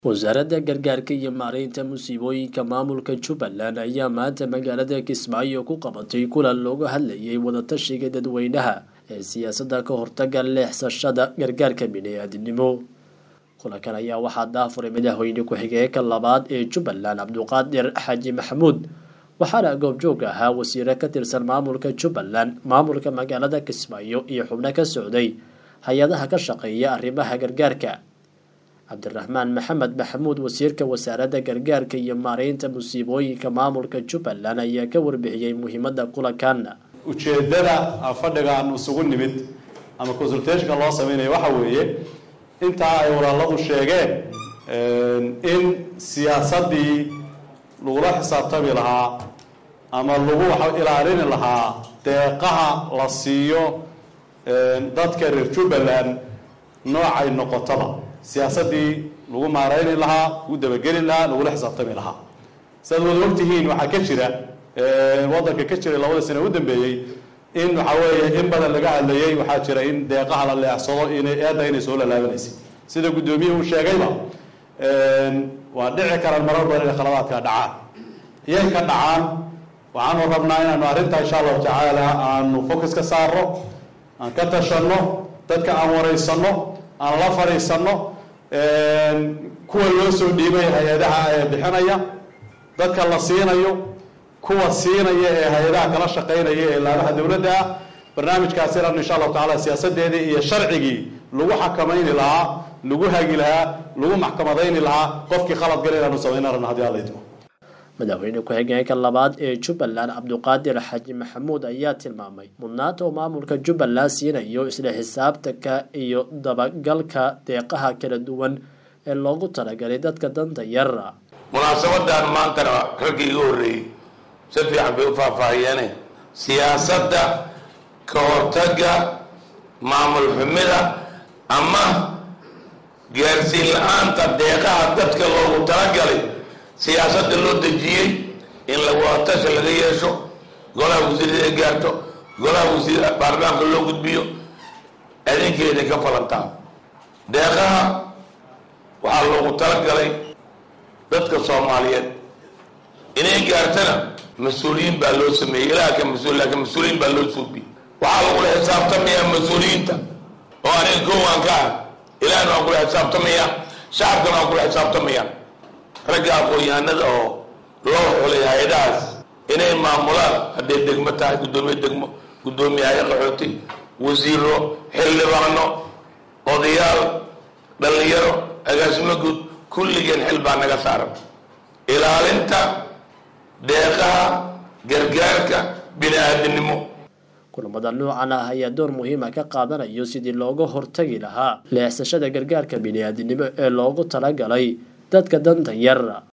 wasaaradda gargaarka iyo maareynta musiibooyinka maamulka jubbaland ayaa maanta magaalada kismaayo ku qabatay kulan looga hadlayay wadatashiga dadweynaha ee siyaasadda ka hortaga leexsashada gargaarka bini-aadinimo kulankan ayaa waxaa daafuray madaxweyne ku-xigeenka labaad ee jubbaland cabduqaadir xaaji maxamuud waxaana goobjoog ahaa wasiiro ka tirsan maamulka jubbaland maamulka magaalada kismaayo iyo xubno ka socday hay-adaha ka shaqeeya arrimaha gargaarka cabdiraxmaan maxamed maxamuud wasiirka wasaaradda gargaarka iyo maareynta musiibooyinka maamulka jubbaland ayaa ka warbixiyey muhiimadda kulankan ujeeddada fadhiga aan isugu nimid ama consultationka loo sameynaya waxa weeye intaa ay walaaladu sheegeen in siyaasaddii lagula xisaabtami lahaa ama lagu ilaalini lahaa deeqaha la siiyo dadka reer jubbaland noocay noqotaba siyaasaddii lagu maareyni lahaa lagu dabageli lahaa lagula xisaabtami lahaa sidaad wada ogtihiin waxaa ka jira waddanka ka jiray labada sane u dambeeyey in waxa weeye in badan laga hadlayey waxaa jira in deeqaha la leexsado inay eedda inay soo lalaabanaysay sida guddoomiyuhu uu sheegayba waa dhici karaan marar badan inay khaladaadka dhacaan iyay ka dhacaan waxaanu rabnaa inaanu arrintaa insha allahu tacaala aanu focus ka saarno aan ka tashanno dadka aan waraysanno aan la fadhiisanno kuwa loo soo dhiibay hay-adaha ee bixinaya dadka la siinayo kuwa siinaya ee hay-adaha kala shaqaynaya ee laamaha dowladda ah barnaamijkaas inaanu insha allahu tacala siyaasadeedii iyo sharcigii lagu xakamayni lahaa lagu hagi lahaa lagu maxkamadayni lahaa qofkii khalad gala inaanu samayna rabna hadii alla idmo madaxweyne ku-xigeenka labaad ee jubbaland cabduqaadir xaaji maxamuud ayaa tilmaamay mudnaanta uu maamulka jubbaland siinayo isla xisaabtanka iyo dabagalka deeqaha kala duwan ee loogu talagalay dadka danta yara munaasabadan maantana raggii iga horreeyey si fiican bay u faahfaahiyeene siyaasadda ka hortagga maamul xumida ama gaarsiin la-aanta deeqaha dadka loogu talagalay siyaasadda loo dejiyey in lawadatasha laga yeesho golaha wasiirada ay gaarto golaha wasiir baarlamaanka loo gudbiyo adinkeeda ka falantaa deeqaha waxaa loogu talagalay dadka soomaaliyeed inay gaartana mas-uuliyiin baa loo sameeyey ilaha ka mas-uul laakiin mas-uuliyiin baa loo suubiyey waxaa lagula xisaabtamayaa mas-uuliyiinta oo aniga koowan ka ah ilahna waan kula xisaabtamaya shacabkana waan kula xisaabtamaya ragga aqoon-yahanada oo loo xulay hay-adahaas inay maamulaan hadday degmo tahay guddoomiye degmo guddoomiye hay qaxooti wasiiro xildhibaano odayaal dhallinyaro agaasimo guud kulligeen xil baa naga saaran ilaalinta deeqaha gargaarka bini-aadinimo kulamada noocan ah ayaa door muhiima ka qaadanayo sidii looga hortagi lahaa leexsashada gargaarka bini-aadinimo ee loogu talagalay dadka danta yar